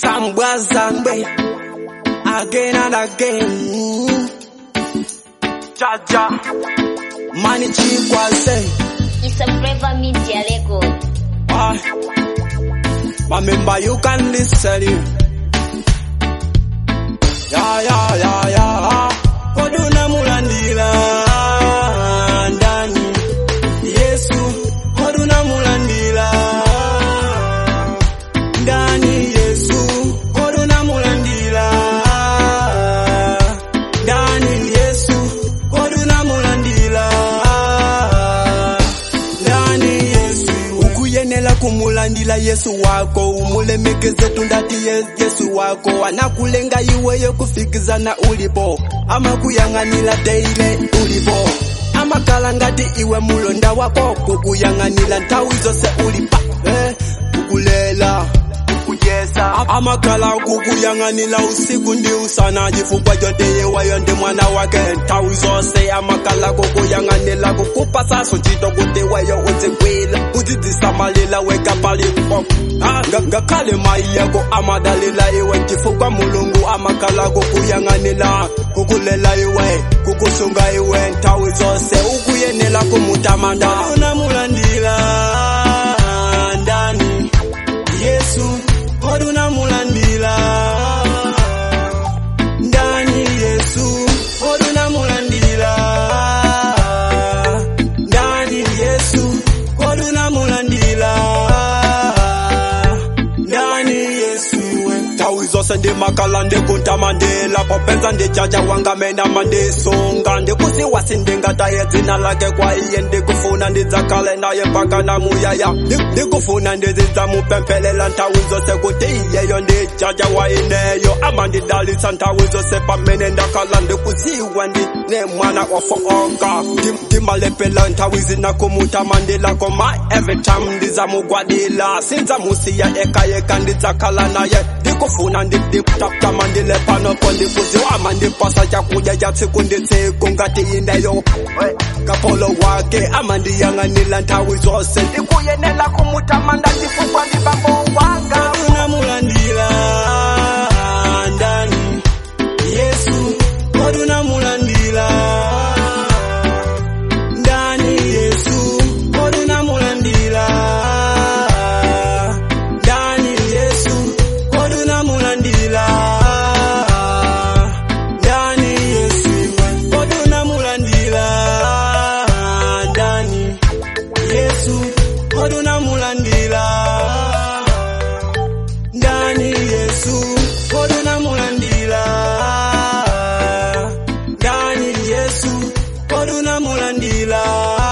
Sambwazangbe again and again. Jaja, money cheap was say. It's a Forever Media record. Ah, remember you can listen you. Ya ya ya ya. Koduna mulandila ndani. Yesu, koduna mulandila ndani. Yesu, koduna mulandila ndani. Yesu, koduna mulandila ndani. Yesu, ukuyenela kumulandila Yesu wako umulemekeze tundati ye- Yesu wako anakulenga iweyo kufikizana ulipo amakuyang'anila daily ulipo amakala ngati iwe mulonda wako kukuyang'anila nthawi zose ulipa eh, kukulela kukujesa amakala kukuyang'anila usiku ndi usana chifukwa choteyewayo ndi mwana wake nthawi zonse amakala kukuyang'anila kukupa saso chito kuti weyo uzigwila kudzidzisamalila weka palipo Ah, nga- ngakhale mayi yako amadalila iwe chifukwa mulungu amakala kukuyang'anila kukulela iwe kukusunga iwe nthawi zonse ukuyenela kumutamanda unamulandila ndani Yesu koduna mulandila ndani Yesu koduna mulandila ndani Yesu koduna mulandila ndani Yesu we tawi zose ndimakala ndikuntamandela popenza ndijaja wanga mena mandisonga ndikusiwasi ndingataye dzina lake kwa iye ndikufuna ndidzakale naye mpaka namuyaya Ndi- ndikufuna ndizidzamupempelela nthawi zose kuti iyeyo ndijaja waineyo amandidalitsa nthawi zose pamene ndakhala ndikuziwa ndi ne mwana ofooka Ndim- ndimalepela nthawi zinakumutamandelako koma every time ndizamugwadila sinzamusiya ekayeka ndidzakhala naye ndikufuna ndidiptaptamandile panopo ndikuziwa amandipasa chakudya cha tsiku ndi tsiku ngati ineyo kapolo wake amandiyang'anila nthawi zose ndikuyenela kumutamanda chifukwa ndi bambo wanga unamulandila ndani yesu kodunamulandila ndani yesu kodunamulandila ndani yesu kodunamulandila ndani yesu kodunamulandila ndani yesu kodunamulandila ndani yesu kodunamulandila ndani yesu kodunamulandila